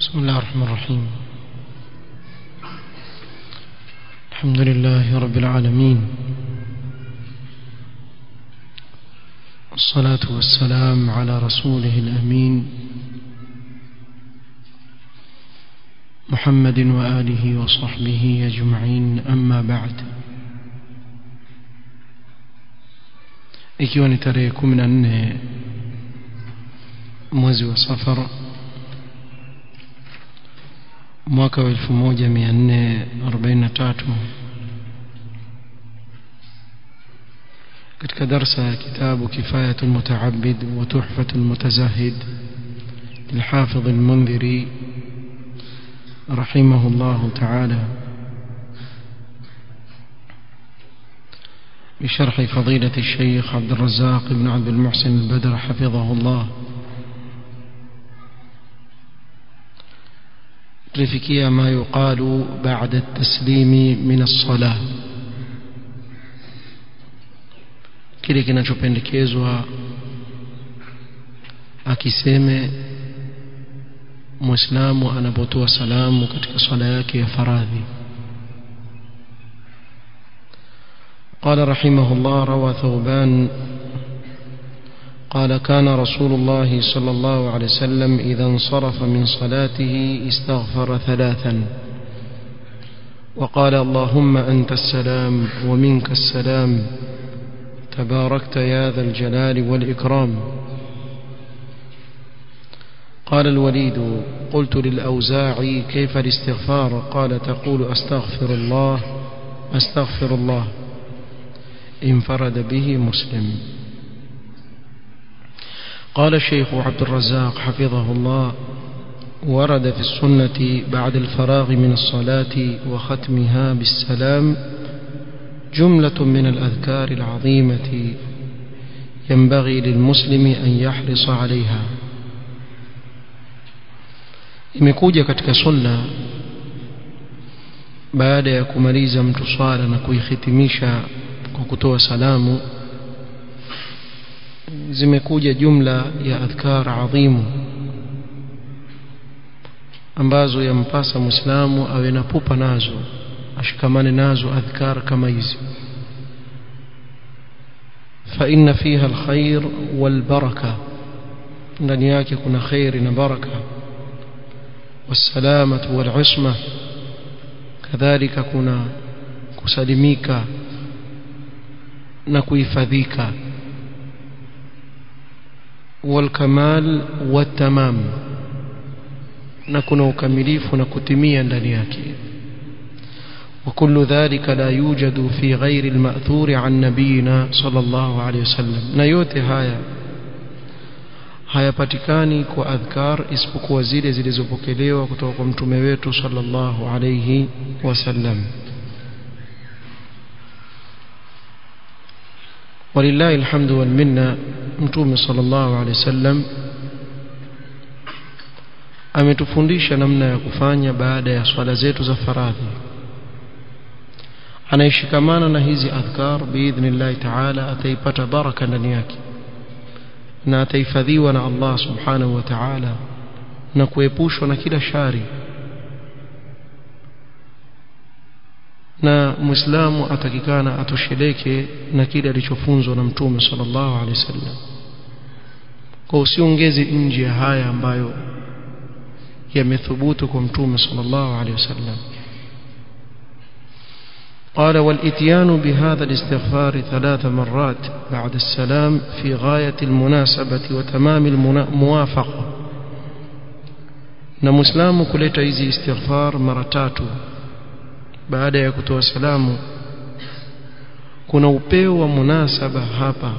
بسم الله الرحمن الرحيم الحمد لله رب العالمين الصلاة والسلام على رسوله الأمين محمد وآله وصحبه أجمعين أما بعد ikiwa ni tarehe kumi na nne mwezi wa safar mwaka wa elfu moja mia nne arobaini na tatu katika darsa ya kitabu kifayatu lmutaabid wa tuhfatu lmutazahid للحافظ المنذري رحمه الله تعالى بشرح فضيلة الشيخ عبد الرزاق بن عبد المحسن البدر حفظه الله tulifikia ma yuqalu ba'da at-taslimi min as-salah kile kinachopendekezwa akiseme muislamu anapotoa salamu katika swala yake ya faradhi قال رحمه الله روى ثوبان قال كان رسول الله صلى الله عليه وسلم إذا انصرف من صلاته استغفر ثلاثا وقال اللهم أنت السلام ومنك السلام تباركت يا ذا الجلال والإكرام قال الوليد قلت للأوزاعي كيف الاستغفار قال تقول أستغفر الله أستغفر الله انفرد به مسلم قال الشيخ عبد الرزاق حفظه الله ورد في السنة بعد الفراغ من الصلاة وختمها بالسلام جملة من الأذكار العظيمة ينبغي للمسلم أن يحرص عليها imekuja katika sunna baada ya kumaliza mtu swala na kuihitimisha kwa kutoa salamu zimekuja jumla ya adhkar adhimu ambazo yampasa muislamu awe na pupa nazo ashikamane nazo adhkar kama hizi فإن فيها الخير والبركة ndani yake kuna khairi na baraka والسلامة والعصمة كذلك kuna kusalimika na kuhifadhika والكمال والتمام na kuna ukamilifu na kutimia ndani yake وكل ذلك لا يوجد في غير المأثور عن نبينا صلى الله عليه وسلم na yote haya hayapatikani kwa adhkar isipokuwa zile zilizopokelewa kutoka kwa mtume wetu sallallahu alayhi wasallam ولله الحمد والمنه mtume sallallahu alaihi wasallam ametufundisha namna ya kufanya baada ya swala zetu za faradhi anaishikamana na hizi adhkar biidhnillah taala ataipata baraka ndani yake na atahifadhiwa na Allah subhanahu wa ta'ala na kuepushwa na kila shari na muislamu atakikana atosheleke na kile alichofunzwa na mtume sallallahu alaihi wasallam kwa usiongeze nje ya haya ambayo yamethubutu kwa mtume sallallahu alaihi wasallam قال والاتيان بهذا الاستغفار ثلاث مرات بعد السلام في غاية المناسبة وتمام الموافقة na muislamu kuleta hizi istighfar mara tatu baada ya kutoa salamu kuna upeo wa munasaba hapa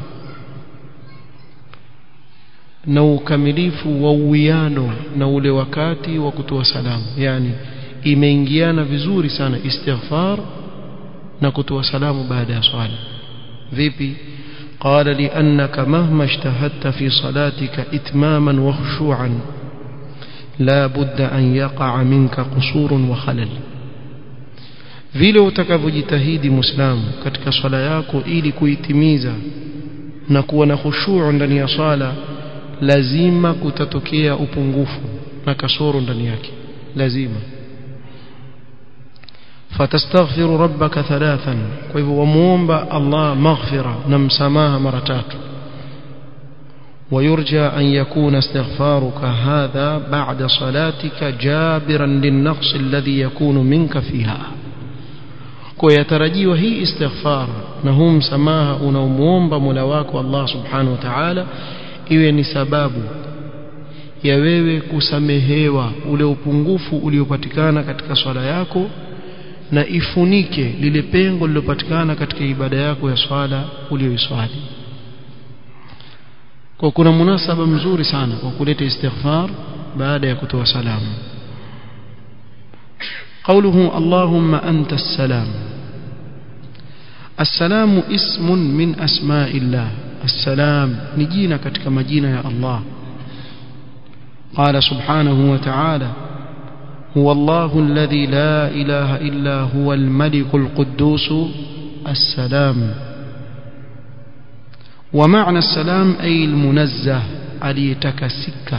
na ukamilifu wa uwiano na ule wakati wa kutoa salamu yani imeingiana vizuri sana istighfar na kutoa salamu baada ya swala vipi قال لأنك مهما اجتهدت في صلاتك إتماما وخشوعا لا بد أن يقع منك قصور وخلل vile utakavyojitahidi muislamu katika swala yako ili kuitimiza na kuwa na khushuu ndani ya swala lazima kutatokea upungufu na kasoro ndani yake lazima fatastaghfiru rabbaka thalathan kwa hivyo wamuomba Allah maghfira na msamaha mara tatu ويرجى أن يكون استغفارك هذا بعد صلاتك جابرا للنقص الذي يكون منك فيها kuyatarajiwa hii istighfar na huu msamaha unaomuomba Mola wako Allah Subhanahu wa Ta'ala iwe ni sababu ya wewe kusamehewa ule upungufu uliopatikana katika swala yako na ifunike lile pengo lilopatikana katika ibada yako ya swala uliyoiswali kwa kuna munasaba mzuri sana kwa kuleta istighfar baada ya kutoa salamu قوله اللهم أنت السلام السلام اسم من أسماء الله السلام نجينا كتك مجينا يا الله قال سبحانه وتعالى هو الله الذي لا إله إلا هو الملك القدوس السلام ومعنى السلام أي المنزه عليتكسك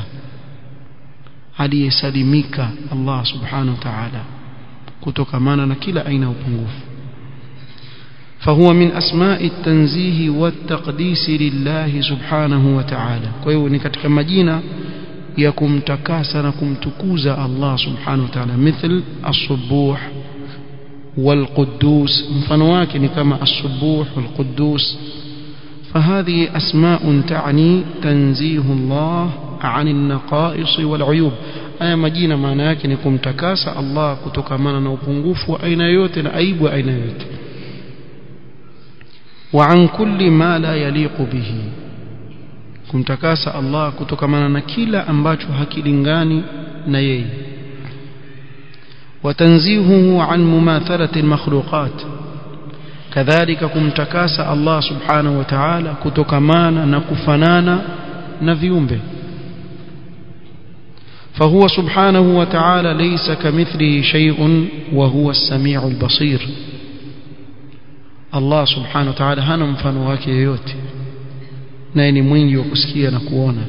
عليسلمك الله سبحانه وتعالى kutokamana na kila aina ya upungufu فهو من أسماء التنزيه والتقديس لله سبحانه وتعالى kwa ni katika majina ya kumtakasa na kumtukuza Allah subhanahu wa ta'ala مثل الصبوح والقدوس mfano wake ni kama الصبوح والقدوس فهذه أسماء تعني تنزيه الله عن النقائص والعيوب haya majina maana yake ni kumtakasa Allah kutokamana na upungufu wa aina yote na aibu wa aina yote wa an kulli ma la yaliqu bihi kumtakasa Allah kutokamana na kila ambacho hakilingani na yeye وتنزيهه عن مماثلة المخلوقات كذلك kumtakasa Allah subhanahu wa ta'ala kutokamana na kufanana na viumbe فهو سبحانه وتعالى ليس كمثله شيء وهو السميع البصير الله سبحانه وتعالى hana mfano wake yoyote naye ni mwingi wa kusikia na kuona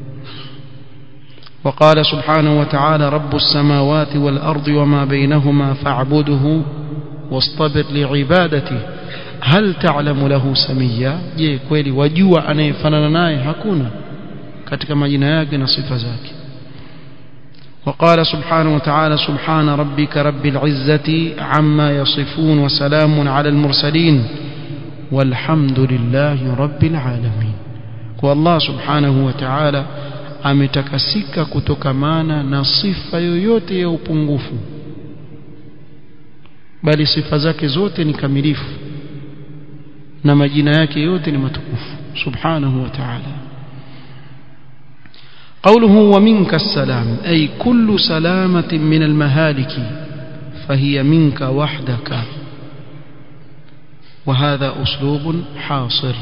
وقال سبحانه وتعالى رب السماوات والأرض وما بينهما فاعبده واصطبر لعبادته هل تعلم له سميا je kweli wajua anayefanana naye hakuna katika majina yake na sifa zake وقال سبحانه وتعالى سبحان ربك رب العزة عما يصفون وسلام على المرسلين والحمد لله رب العالمين والله سبحانه وتعالى ametakasika kutokamana na sifa yoyote ya upungufu bali sifa zake zote ni kamilifu na majina yake yote ni matukufu subhanahu wa ta'ala قوله ومنك السلام أي كل سلامة من المهالك فهي منك وحدك وهذا أسلوب حاصر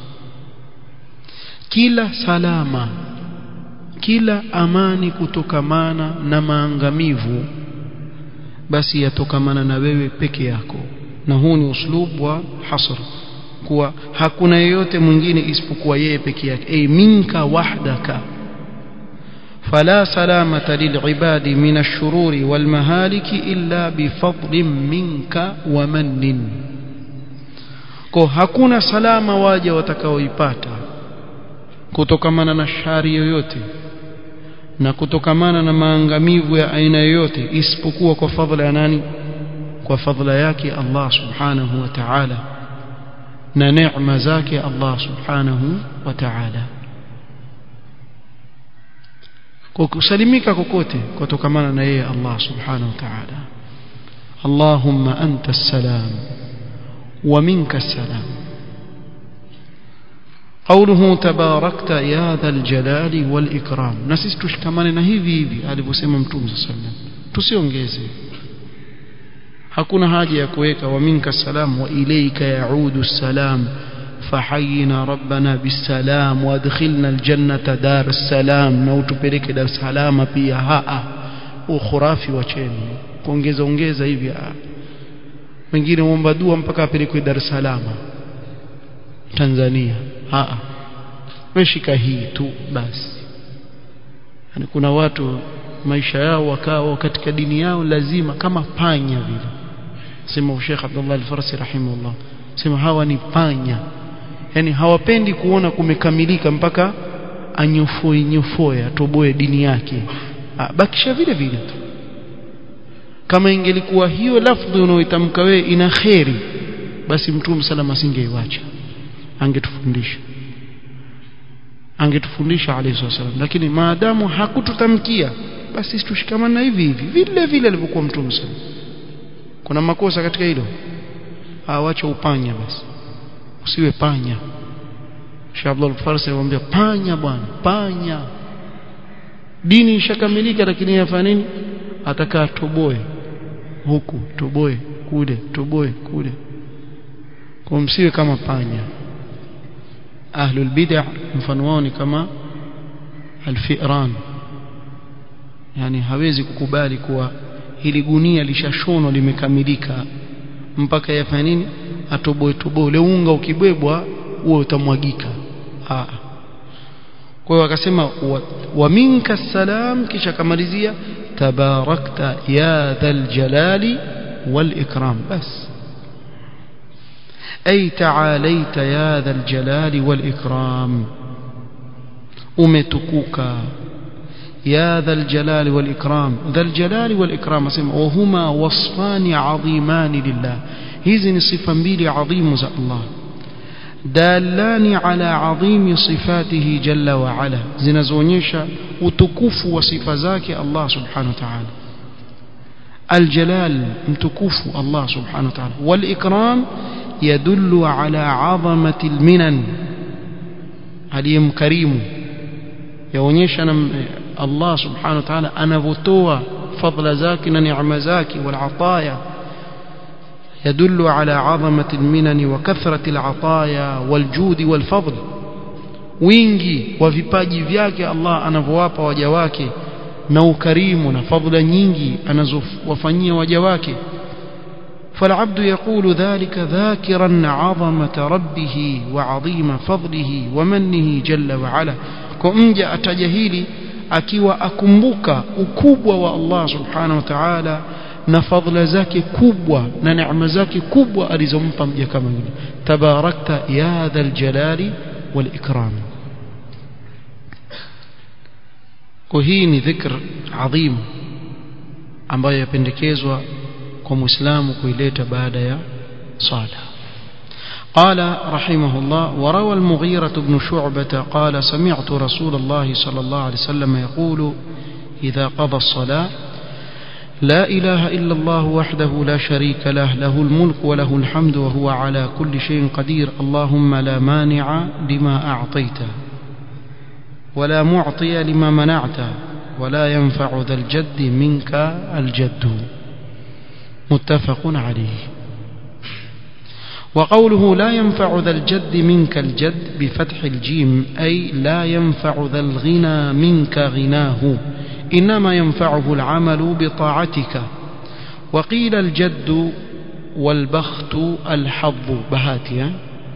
كلا سلامة كلا أماني كتكمانا نمانغميفو basi yatokamana na wewe peke yako na huu ni uslub wa hasr kuwa hakuna yeyote mwingine isipokuwa yeye peke yake ay minka wahdaka فلا سلامة للعباد من الشرور والمهالك إلا بفضل منك ومن ko hakuna salama waja watakaoipata kutokamana na shari yoyote na kutokamana na maangamivu ya aina yoyote isipokuwa kwa fadhila ya nani kwa fadhila yake Allah subhanahu wa ta'ala na neema zake Allah subhanahu wa ta'ala kwa kusalimika kokote kutokamana na yeye Allah subhanahu wa ta'ala Allahumma anta salam wa minka salam قوله تباركت يا ذا الجلال والإكرام نسيس تشكمان na hivi hivi alivyosema mtume صلى الله عليه وسلم tusiongeze hakuna haja ya kuweka wa minka salam wa ilayka yaudu salam فحينا ربنا بالسلام وادخلنا الجنة دار السلام na utupeleke dar salama pia haa ukhurafi wacheni kuongeza ongeza hivi wengine muomba dua mpaka apelekwe dar salama Tanzania haa weshika hii tu basi yani kuna watu maisha yao wakawa katika dini yao lazima kama panya vile sema Sheikh Abdullah Al-Farsi rahimahullah sema hawa ni panya yani hawapendi kuona kumekamilika mpaka anyofoe nyofoe atoboe dini yake bakisha vile vile tu kama ingelikuwa hiyo lafdhi unaoitamka wewe ina kheri basi mtume salama asingeiacha angetufundisha angetufundisha alayhi wasallam lakini maadamu hakututamkia basi tushikamane na hivi hivi vile vile alivyokuwa mtume sallam kuna makosa katika hilo awacha upanya basi usiwe panya Sheikh Abdul Farsi anamwambia panya bwana panya dini ishakamilika lakini yafanya nini atakaa toboe huku toboe kule toboe kule kwa msiwe kama panya ahlul bid'ah mfano wao ni kama alfiran yani hawezi kukubali kuwa hili gunia lishashonwa limekamilika mpaka yafanya nini atoboe toboe ule unga ukibebwa huo utamwagika ah kwa hiyo akasema wa, wa minka salam kisha kamalizia tabarakta ya dhal jalali wal ikram bas ay taalaita ya dhal jalali wal ikram umetukuka يا ذا الجلال والإكرام ذا الجلال والإكرام وهما وصفان عظيمان لله هذه صفة mbili عظيم za Allah دالان على عظيم صفاته جل وعلا zinazoonyesha utukufu wa sifa zake Allah subhanahu wa ta'ala الجلال mtukufu Allah subhanahu wa ta'ala والإكرام يدل على عظمة المنن aliyemkarimu yaonyesha Allah subhanahu wa ta'ala anavotoa fadla zake na neema zake wal ataya يدل على عظمة المنن وكثرة العطايا والجود والفضل wingi wa vipaji vyake Allah anavyowapa waja wake na ukarimu na fadhila nyingi anazowafanyia waja wake فالعبد يقول ذلك ذاكرا عظمة ربه وعظيم فضله ومنه جل وعلا كمجا أتجهيلي akiwa akumbuka ukubwa wa Allah subhanahu wa ta'ala na fadhila zake kubwa na neema zake kubwa alizompa mja kama yule tabarakta ya dhal jalali wal ikram kwa hii ni dhikr adhim ambayo yapendekezwa kwa muislamu kuileta baada ya sala قال رحمه الله وروى المغيرة بن شعبة قال سمعت رسول الله صلى الله عليه وسلم يقول إذا قضى الصلاة لا إله إلا الله وحده لا شريك له له الملك وله الحمد وهو على كل شيء قدير اللهم لا مانع لما أعطيت ولا معطي لما منعت ولا ينفع ذا الجد منك الجد متفق عليه وقوله لا ينفع ذا الجد منك الجد بفتح الجيم أي لا ينفع ذا الغنى منك غناه إنما ينفعه العمل بطاعتك وقيل الجد والبخت الحظ بهاتها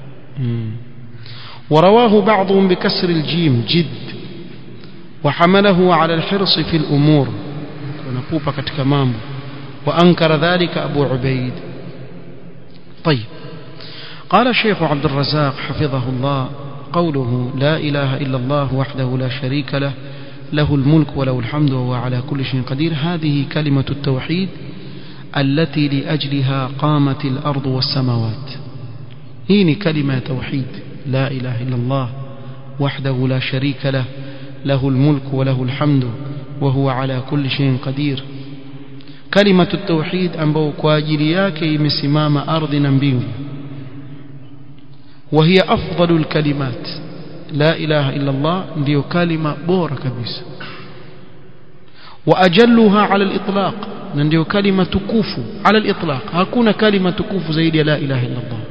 ورواه بعضهم بكسر الجيم جد وحمله على الحرص في الأمور ونقوب كتكمام وأنكر ذلك أبو عبيد طيب قال الشيخ عبد الرزاق حفظه الله قوله لا إله إلا الله وحده لا شريك له له الملك وله الحمد وهو على كل شيء قدير هذه كلمة التوحيد التي لأجلها قامت الأرض والسماوات هين كلمة توحيد لا إله إلا الله وحده لا شريك له له الملك وله الحمد وهو على كل شيء قدير كلمة التوحيد ambao kwa ajili yake imesimama ardhi na mbingu وهي أفضل الكلمات لا إله إلا الله ndio kalima bora kabisa وأجلها على الإطلاق ndio kalima tukufu على الإطلاق hakuna kalima tukufu zaidi ya la ilaha illa Allah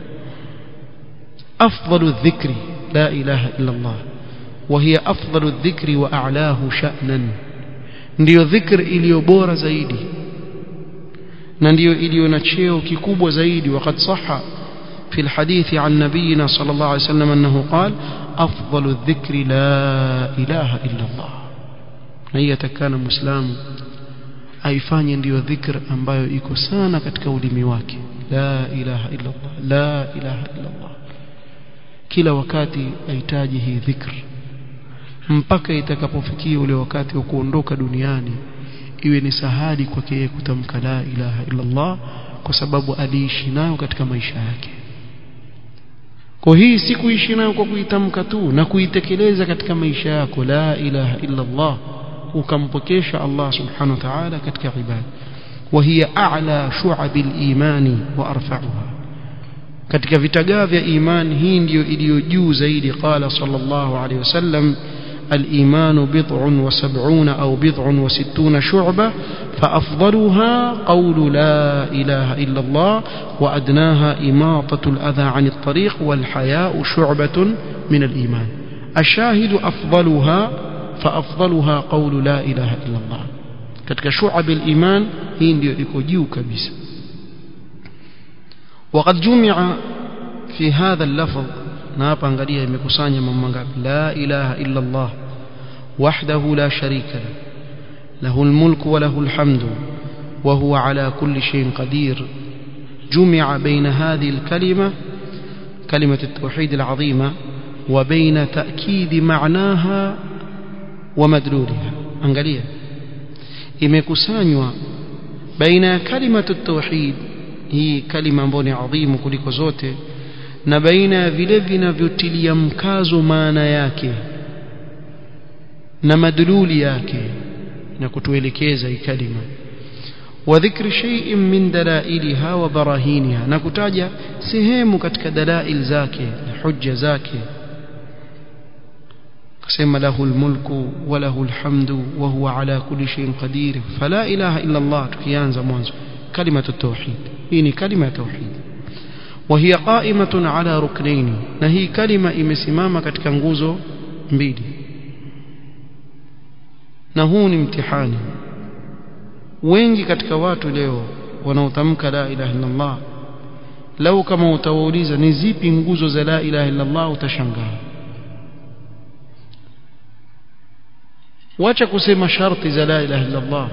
أفضل الذكر لا إله إلا الله وهي أفضل الذكر وأعلاه شأنا ndio dhikr iliyo bora zaidi na ndio iliyo na cheo kikubwa zaidi وقد صح في الحديث عن نبينا صلى الله عليه وسلم أنه قال أفضل الذكر لا إله إلا الله na hii atakana muislamu aifanye ndiyo dhikr ambayo iko sana katika ulimi wake la ilaha illa Allah la ilaha illa Allah kila wakati ahitaji hii dhikr mpaka itakapofikia ule wakati wa kuondoka duniani iwe ni sahali kwake yeye kutamka la ilaha illa Allah kwa sababu aliishi nayo katika maisha yake kwa hii si kuishi nayo kwa kuitamka tu na kuitekeleza katika maisha yako la ilaha illa Allah ukampokesha Allah subhanahu wa ta'ala katika ibada وهي أعلى شعب الإيمان وأرفعها katika vitagaa vya imani hii ndiyo iliyo juu zaidi qala sallallahu alayhi wasallam الإيمان بضع وسبعون أو بضع وستون شعبة فأفضلها قول لا إله إلا الله وأدناها إماطة الأذى عن الطريق والحياء شعبة من الإيمان الشاهد أفضلها فأفضلها قول لا إله إلا الله katika shu'ab al-iman hii ndio iko juu kabisa وقد جمع في هذا اللفظ na hapa angalia imekusanya mambo mangapi la ilaha illa Allah wahdahu la sharika la له الملك وله الحمد وهو على كل شيء قدير جمع بين هذه الكلمة كلمة التوحيد العظيمة وبين تأكيد معناها ومدلولها angalia imekusanywa baina ya kalimatu tauhid hii kalima ambayo ni adhimu kuliko zote na baina ya vile vinavyotilia mkazo maana yake na madluli yake na kutuelekeza hii kalima wa dhikri shay'in min dalailiha wa barahiniha na kutaja sehemu katika dalail zake na hujja zake kasema lahu almulku wa lahu alhamdu wa huwa ala kulli shay'in qadir fala ilaha illa Allah tukianza mwanzo kalimatu tauhid hii ni kalima ya tauhid وهي قائمة على ركنين نهي كلمة imesimama katika nguzo mbili na huu ni mtihani wengi katika watu leo wanaotamka la ilaha illa Allah lau kama utawauliza ni zipi nguzo za la ilaha illa Allah utashangaa wacha kusema sharti za la ilaha illa Allah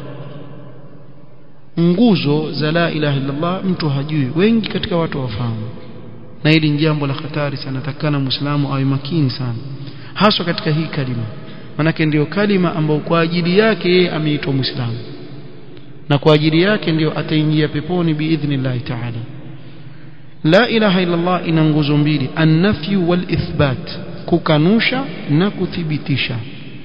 nguzo za la ilaha illa Allah mtu hajui wengi katika watu wafahamu na hili ni jambo la hatari sana takana muislamu awe makini sana haswa katika hii kalima manake ndiyo kalima ambayo kwa ajili yake yeye ameitwa muislamu na kwa ajili yake ndiyo ataingia peponi biidhnillahi ta'ala la ilaha illa Allah ina nguzo mbili an-nafyu wal ithbat kukanusha na kuthibitisha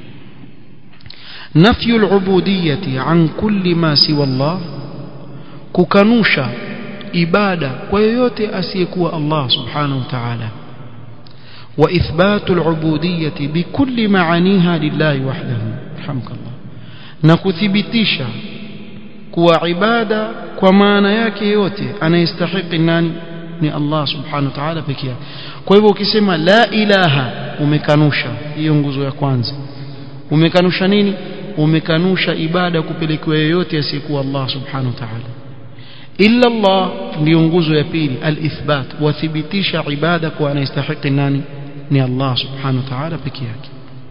nafyu al-ubudiyyati an kulli ma siwa Allah kukanusha ibada kwa yoyote asiyekuwa Allah subhanahu wa ta'ala wa ithbatu al-ubudiyyati bikulli maaniha lillahi wahdahu hamdallah na kuthibitisha kuwa ibada kwa maana yake yote anayestahiki nani ni Allah subhanahu wa ta'ala pekee yake kwa hivyo ukisema la ilaha umekanusha hiyo nguzo ya kwanza umekanusha nini umekanusha ibada kupelekewa yoyote asiyekuwa Allah subhanahu wa ta'ala illa Allah ndio nguzo ya pili al-ithbat wathibitisha ibada kwa anayestahiki nani ni Allah subhanahu wa ta'ala pekee yake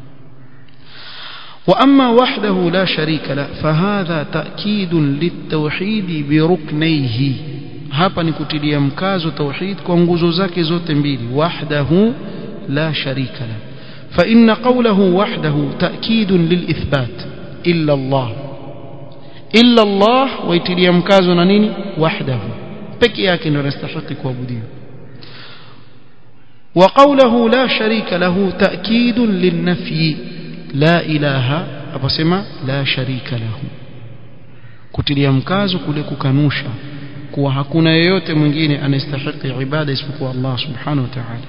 واما وحده لا شريك له فهذا تاكيد للتوحيد بركنيه hapa ni kutilia mkazo tauhid kwa nguzo zake zote mbili wahdahu la sharika la fa inna qawluhu wahdahu ta'kid lilithbat illa Allah illa Allah waitilia mkazo na nini wahdahu peke yake ndio anastahili kuabudiwa wa qawluhu la sharika lahu ta'kid lilnafyi la ilaha aposema la sharika lahu kutilia mkazo kule kukanusha kuwa hakuna yeyote mwingine anastahili ibada isipokuwa Allah subhanahu wa ta'ala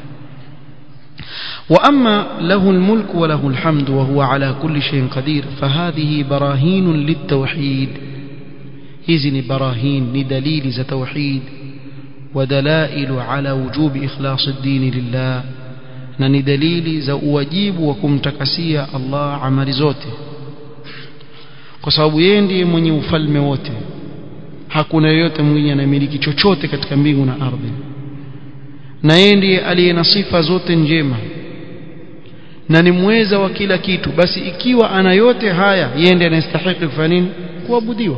واما له الملك وله الحمد وهو على كل شيء قدير فهذه براهين للتوحيد هذه براهين لدليل ذا توحيد ودلائل على وجوب اخلاص الدين لله na ni dalili za uwajibu wa kumtakasia Allah amali zote kwa sababu yeye ndiye mwenye ufalme wote hakuna yeyote mwingine anayemiliki chochote katika mbingu na ardhi na yeye ndiye aliye na sifa zote njema na ni mweza wa kila kitu basi ikiwa ana yote haya yeye ndiye anastahili kufanya nini kuabudiwa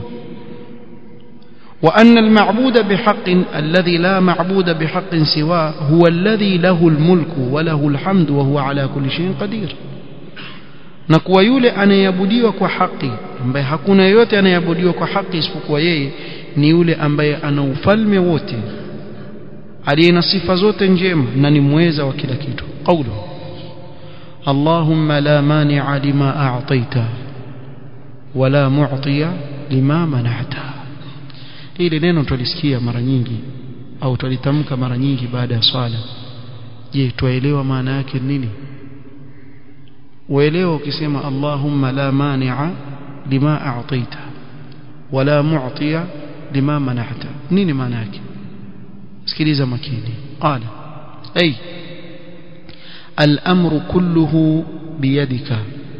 وأن المعبود بحق الذي لا معبود بحق سواه هو الذي له الملك وله الحمد وهو على كل شيء قدير na kuwa yule anayeabudiwa kwa haki ambaye hakuna yote anayeabudiwa kwa haki isipokuwa yeye ni yule ambaye ana ufalme wote aliye na sifa zote njema na ni mweza wa kila kitu qawlu Allahumma la mani'a lima a'taita wala mu'tiya lima mana'ta hili neno tulisikia mara nyingi au tulitamka mara nyingi baada ya swala je tuelewa maana yake nini uelewa ukisema Allahumma la mani'a lima a'taita wala mu'tiya lima mana'ta nini maana yake sikiliza makini qala ay al-amru kulluhu biyadika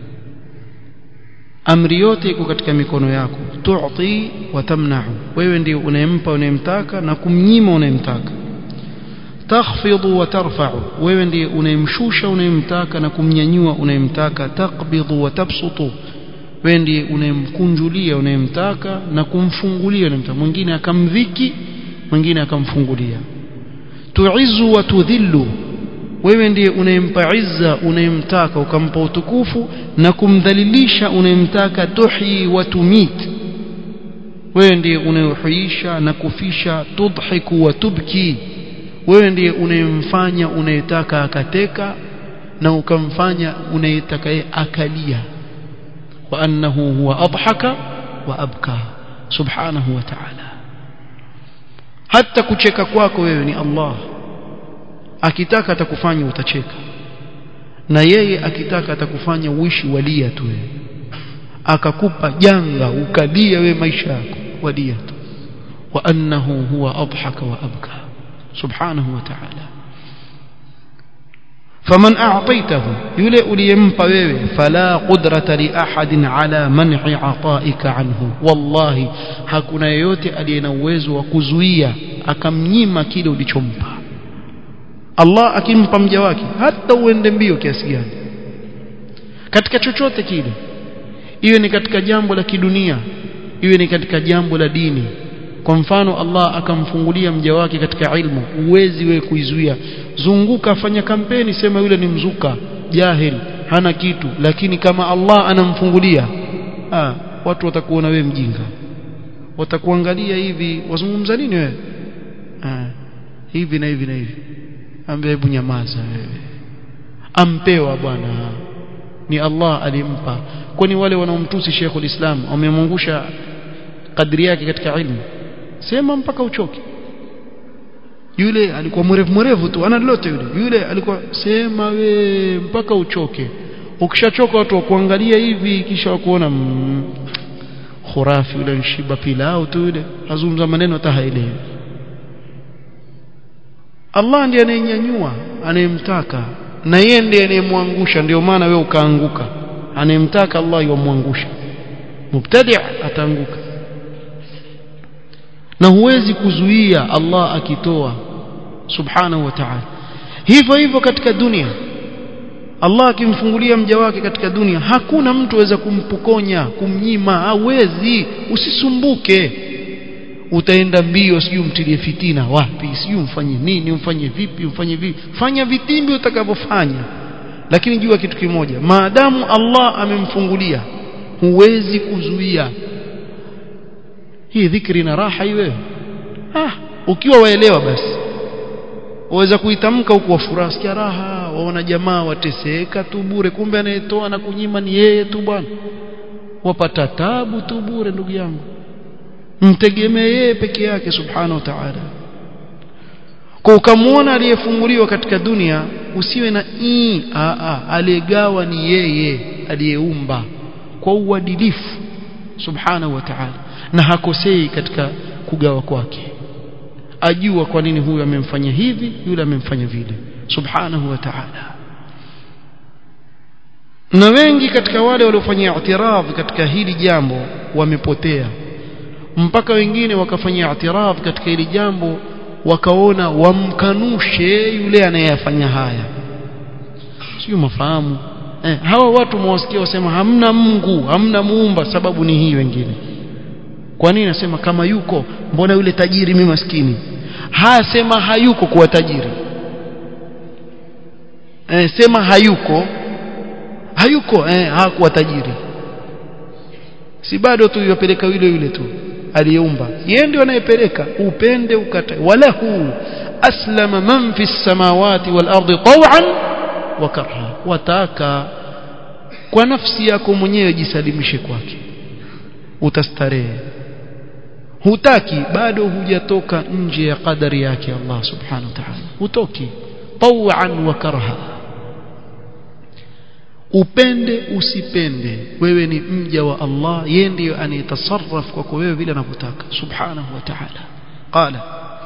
amri yote iko katika mikono yako tu'ti wa tamna'u wewe ndiye unayempa unayemtaka na kumnyima unayemtaka takhfidu wa tarfa'u wewe ndiye unayemshusha unayemtaka na kumnyanyua unayemtaka taqbidu wa tabsutu wewe ndiye unayemkunjulia unayemtaka na kumfungulia unayemtaka mwingine akamdhiki mwingine akamfungulia tu'izu wa tudhillu wewe ndiye unayempa izza unayemtaka ukampa utukufu na kumdhalilisha unayemtaka tuhi wa tumit wewe ndiye unayehuisha na kufisha tudhiku wa tubki wewe ndiye unayemfanya unayetaka akateka na ukamfanya unayetaka akalia wa annahu huwa adhaka wa abka subhanahu wa ta'ala hata kucheka kwako wewe ni Allah akitaka atakufanya utacheka na yeye akitaka atakufanya uishi walia tu wewe akakupa janga ukalia wewe maisha yako walia tu wa annahu huwa adhaka wa abka subhanahu wa ta'ala faman a'taytahu yule uliyempa wewe fala qudrata li ahadin ala man'i ata'ika anhu wallahi hakuna yeyote aliye na uwezo wa kuzuia akamnyima kile ulichompa Allah akimpa mja wake hata uende mbio kiasi gani katika chochote kile iwe ni katika jambo la kidunia iwe ni katika jambo la dini kwa mfano Allah akamfungulia mja wake katika ilmu uwezi wewe kuizuia zunguka fanya kampeni sema yule ni mzuka jahil hana kitu lakini kama Allah anamfungulia ah watu watakuona wewe mjinga watakuangalia hivi wazungumza nini wewe ah hivi na hivi na hivi ambia hebu nyamaza wewe ampewa bwana ni Allah alimpa kwani wale wanaomtusi Sheikhul Islam wamemwangusha kadri yake katika ilmu sema mpaka uchoke yule alikuwa mrefu mrefu tu ana lolote yule yule alikuwa sema we mpaka uchoke ukishachoka watu wakuangalia hivi kisha wakuona mm, khurafi yule nshiba pilau tu yule azungumza maneno hata haelewi Allah ndiye anayenyanyua anayemtaka na yeye ndiye anayemwangusha ndio maana wewe ukaanguka anayemtaka Allah yomwangusha mubtadi' ataanguka na huwezi kuzuia Allah akitoa subhanahu wa ta'ala hivyo hivyo katika dunia Allah akimfungulia mja wake katika dunia hakuna mtu aweza kumpukonya kumnyima hawezi usisumbuke utaenda mbio sijui umtilie fitina wapi sijui umfanye nini umfanye vipi umfanye vipi fanya vitimbi utakavyofanya lakini jua kitu kimoja maadamu Allah amemfungulia huwezi kuzuia hii dhikri na raha iwe ah ukiwa waelewa basi waweza kuitamka huku wafuraha sikia raha waona jamaa wateseka tu bure kumbe anayetoa na kunyima ni yeye tu bwana wapata tabu tu bure ndugu yangu mtegemee yeye peke yake subhanahu wa ta'ala kwa ukamwona aliyefunguliwa katika dunia usiwe na ii a a aliyegawa ni yeye aliyeumba kwa uadilifu subhanahu wa ta'ala na hakosei katika kugawa kwake ajua kwa nini huyu amemfanya hivi yule amemfanya vile subhanahu wa ta'ala na wengi katika wale waliofanya i'tiraf katika hili jambo wamepotea mpaka wengine wakafanya i'tiraf katika hili jambo wakaona wamkanushe yule anayefanya haya sio mafahamu eh, hawa watu mwasikia wasema hamna Mungu hamna muumba sababu ni hii wengine kwa nini nasema kama yuko mbona yule tajiri mimi maskini hasema hayuko kuwa tajiri eh, sema hayuko hayuko eh, hakuwa tajiri si bado tu yupeleka yule yule tu aliyeumba yeye ndio anayepeleka upende ukatae walahu aslama man fi samawati wal ardi taw'an wa karha wataka kwa nafsi yako mwenyewe jisalimishe kwake utastarehe hutaki bado hujatoka nje ya kadari yake Allah subhanahu wa ta'ala hutoki taw'an wa karha upende usipende wewe ni mja wa Allah yeye ndiyo anayetasarraf kwako wewe vile anavyotaka subhanahu wa ta'ala qala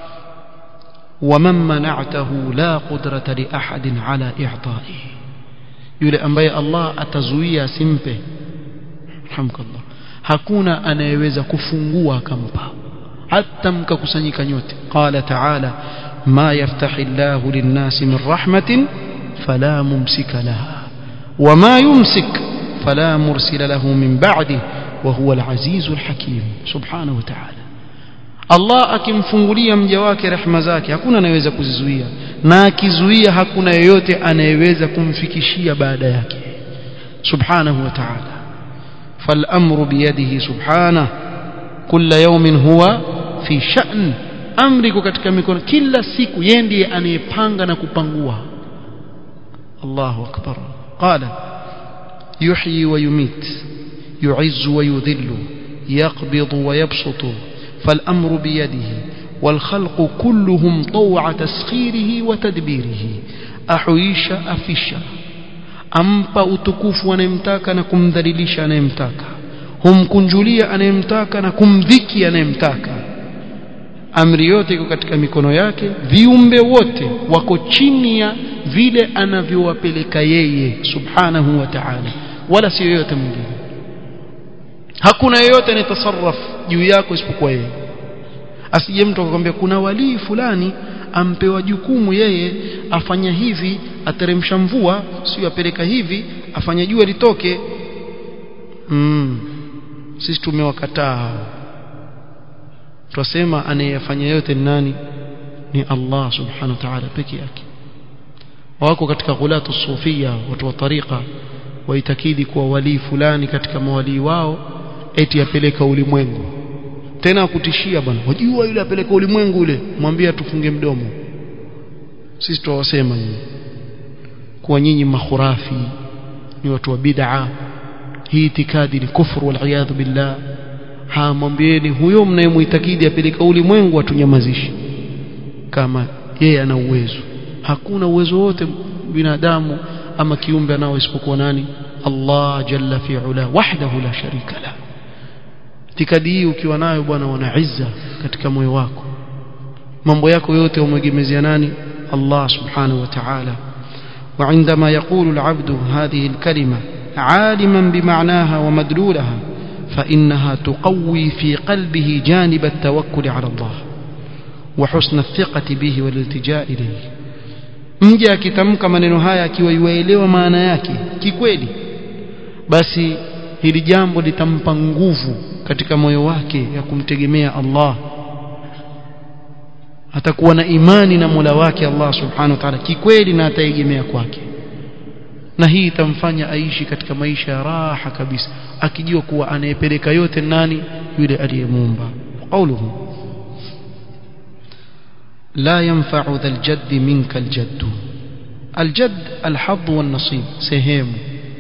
ومن منعته لا قدرة لأحد على إعطائه yule ambaye Allah atazuia asimpe alhamdulillah hakuna anayeweza kufungua akampa hata mkakusanyika nyote qala ta'ala ma yaftahi Allahu lin-nasi min rahmatin fala mumsika laha وما يمسك فلا مرسل له من بعده وهو العزيز الحكيم سبحانه وتعالى Allah akimfungulia mja wake rehema zake hakuna anayeweza kuzizuia na akizuia hakuna yeyote anayeweza kumfikishia baada yake subhanahu wa ta'ala فالامر بيده سبحانه كل يوم هو في شأن amri katika mikono kila siku yeye ndiye anayepanga na kupangua Allahu akbar قال يحيي ويميت يعز ويذل يقبض ويبسط فالأمر بيده والخلق كلهم طوع تسخيره وتدبيره أحييش أفش ampa utukufu anayemtaka na kumdhalilisha anayemtaka humkunjulia anayemtaka na kumdhiki anayemtaka amri yote iko katika mikono yake viumbe wote wako chini ya vile anavyowapeleka yeye subhanahu wa ta'ala wala si yoyote mwingine hakuna yeyote anayetasarraf juu yako isipokuwa yeye asije mtu akakwambia kuna walii fulani ampewa jukumu yeye afanya hivi ateremsha mvua sio apeleka hivi afanya jua litoke mm. sisi tumewakataa twasema anayefanya yote ni nani ni Allah subhanahu wa ta'ala peke yake wako katika ghulatu sufia watu wa tariqa waitakidi kuwa walii fulani katika mawalii wao eti apeleka ulimwengu tena kutishia bwana wajua yule apeleka ulimwengu yule mwambie tufunge mdomo sisi tuwasema nyinyi kuwa nyinyi makhurafi ni watu wa bid'a hii itikadi ni kufuru wal billah ha mwambieni huyo mnayemuitakidi apeleka ulimwengu atunyamazishi kama yeye ana uwezo hakuna uwezo wote binadamu ama kiumbe anao isipokuwa nani Allah jalla fi ula wahdahu la sharika la itikadi hii ukiwa nayo bwana wana izza katika moyo wako mambo yako yote umegemezea nani Allah subhanahu wa ta'ala وعندما يقول العبد هذه الكلمة عالما بمعناها ومدلولها فإنها تقوي في قلبه جانب التوكل على الله وحسن الثقة به والالتجاء إليه mja akitamka maneno haya akiwa yuelewa maana yake kikweli basi hili jambo litampa nguvu katika moyo wake ya kumtegemea Allah atakuwa na imani na Mola wake Allah subhanahu wa ta'ala kikweli na ataegemea kwake na hii itamfanya aishi katika maisha ya raha kabisa akijua kuwa anayepeleka yote nani yule aliyemuumba qauluhu لا ينفع ذا الجد منك الجد الجد الحظ والنصيب سهم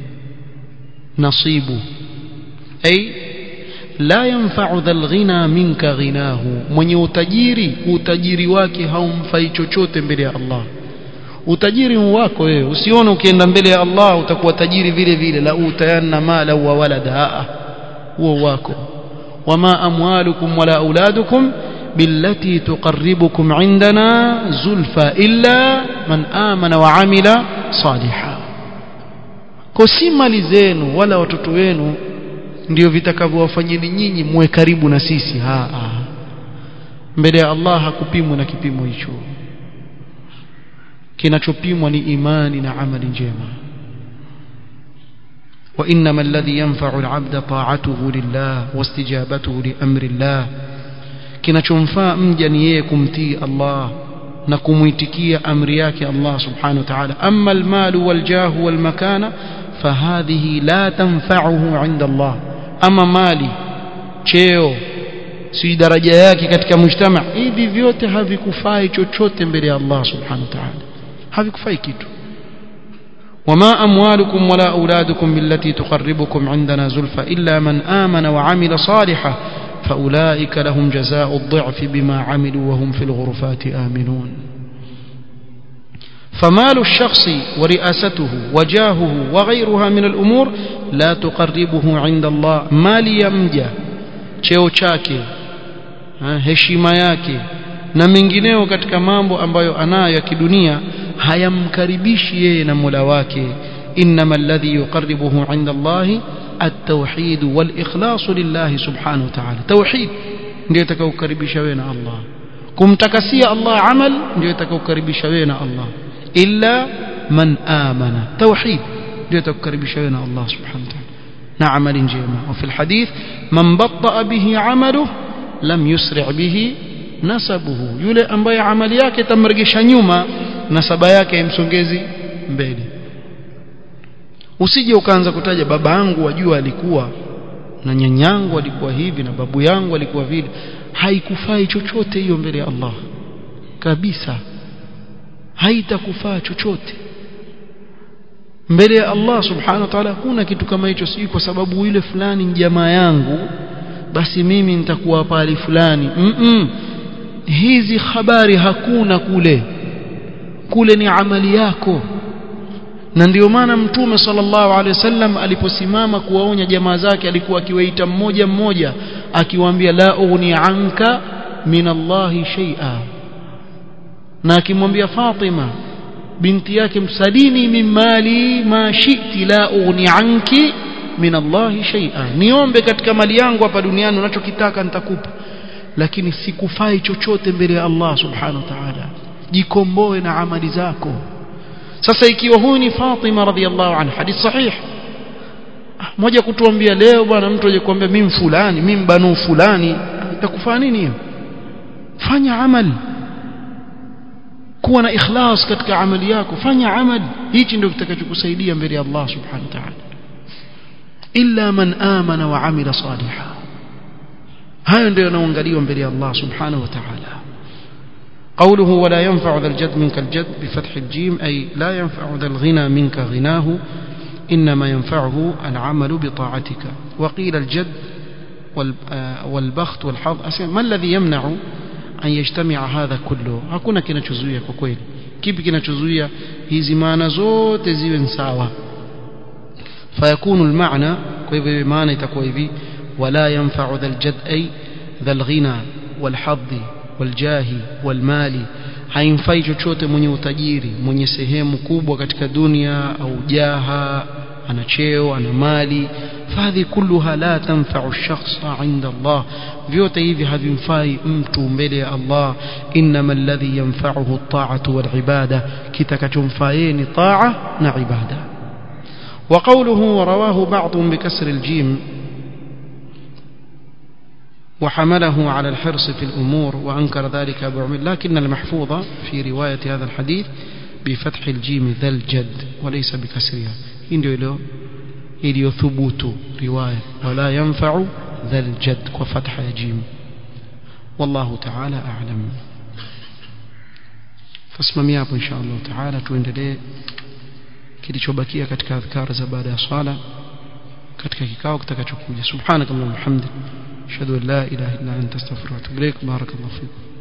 نصيب أي لا ينفع ذا الغنى منك غناه من utajiri utajiri wake haumfai chochote mbele ya Allah utajiri wako wewe usione ukienda mbele ya Allah utakuwa tajiri vile vile la utayanna mala wa walada huo wako wama amwalukum wala auladukum بالتي تقربكم عندنا زلفى إلا من آمن وعمل صالحا kosi mali zenu wala watoto wenu ndio vitakavyowafanyeni nyinyi muwe karibu na sisi ha, ha. mbele ya Allah hakupimwa na kipimo hicho kinachopimwa ni imani na amali njema وإنما الذي ينفع العبد طاعته لله واستجابته لأمر الله kinachomfaa mja ni yeye kumtii Allah na kumuitikia amri yake Allah subhanahu wa ta'ala amma almalu waljahu walmakana fahadhihi la tanfa'uhu 'inda Allah ama mali cheo si daraja yake katika mujtama hivi vyote havikufai chochote mbele ya Allah subhanahu wa ta'ala havikufai kitu وما أموالكم ولا أولادكم بالتي تقربكم عندنا زلفى إلا من آمن وعمل صالحا فأولئك لهم جزاء الضعف بما عملوا وهم في الغرفات آمنون فمال الشخص ورئاسته وجاهه وغيرها من الأمور لا تقربه عند الله مال يمجى cheo chake heshima yake na mengineo katika mambo ambayo anayo ya kidunia hayamkaribishi yeye na Mola wake inma alladhi yuqarribuhu 'inda Allahi at-tauhid wal-ikhlas lillah subhanahu wa ta'ala tauhid ndio itakayokaribisha wewe na Allah kumtakasia Allah amal ndio itakayokaribisha wewe na Allah illa man amana tauhid ndio itakayokaribisha wewe na Allah subhanahu wa ta'ala na amali njema wa fil hadith man batta bihi 'amaluhu lam yusri' bihi nasabuhu yule ambaye amali yake itamregesha nyuma nasaba yake imsongezi mbele usije ukaanza kutaja baba yangu wajua alikuwa na nyanyangu alikuwa hivi na babu yangu alikuwa vile haikufai chochote hiyo mbele ya Allah kabisa haitakufaa chochote mbele ya Allah subhanahu wa ta'ala kuna kitu kama hicho si kwa sababu yule fulani ni jamaa yangu basi mimi nitakuwa pale fulani mm -mm. hizi habari hakuna kule kule ni amali yako na ndio maana mtume sallallahu alaihi wasallam aliposimama kuwaonya jamaa zake alikuwa akiwaita mmoja mmoja akiwaambia la ughni anka min Allahi shay'a na akimwambia Fatima binti yake msalini min mali ma shi'ti la ughni anki min Allahi shay'a niombe katika mali yangu hapa duniani unachokitaka nitakupa lakini sikufai chochote mbele ya Allah subhanahu wa ta'ala jikomboe na amali zako sasa ikiwa huyu ni Fatima radhiallahu anha hadith sahih moja kutuambia leo bwana mtu aje kuambia mimi fulani mimi banu fulani itakufaa nini hiyo fanya amali kuwa na ikhlas katika amali yako fanya amali hichi ndio kitakachokusaidia mbele ya Allah subhanahu wa ta'ala illa man amana wa amila salihan hayo ndio yanaangaliwa mbele ya Allah subhanahu wa ta'ala قوله ولا ينفع ذا الجد منك الجد بفتح الجيم أي لا ينفع ذا الغنى منك غناه إنما ينفعه العمل بطاعتك وقيل الجد والبخت والحظ ما الذي يمنع أن يجتمع هذا كله hakuna kinachozuia kwa kweli kipi kinachozuia hizi maana zote ziwe sawa فيكون المعنى kwa hivyo maana itakuwa hivi ولا ينفع ذا الجد أي ذا الغنى والحظ waljahi walmali haimfai chochote mwenye utajiri mwenye sehemu kubwa katika dunia au jaha ana cheo ana mali fadhi kulluha la tanfa'u ash-shakhsa 'inda Allah vyote hivi havimfai mtu mbele ya Allah inma alladhi yanfa'uhu at-ta'atu wal-ibada kitakachomfaa ni ta'a na ibada وقوله ورواه بعضهم بكسر الجيم وحمله على الحرص في الأمور وأنكر ذلك أبو عمر لكن المحفوظ في رواية هذا الحديث بفتح الجيم ذا الجد وليس بكسرها ndio ilo iliyothubutu riwaya wala yanfa'u dhal jad kwa fatha ya jim wallahu ta'ala a'lam tasimamia hapo insha Allah ta'ala tuendelee kilichobakia katika adhkar za baada ya swala katika kikao kitakachokuja subhanakallahumma hamdik ashhadu an la ilaha illa anta astaghfiruka wa atubu ilaik barakallahu fiik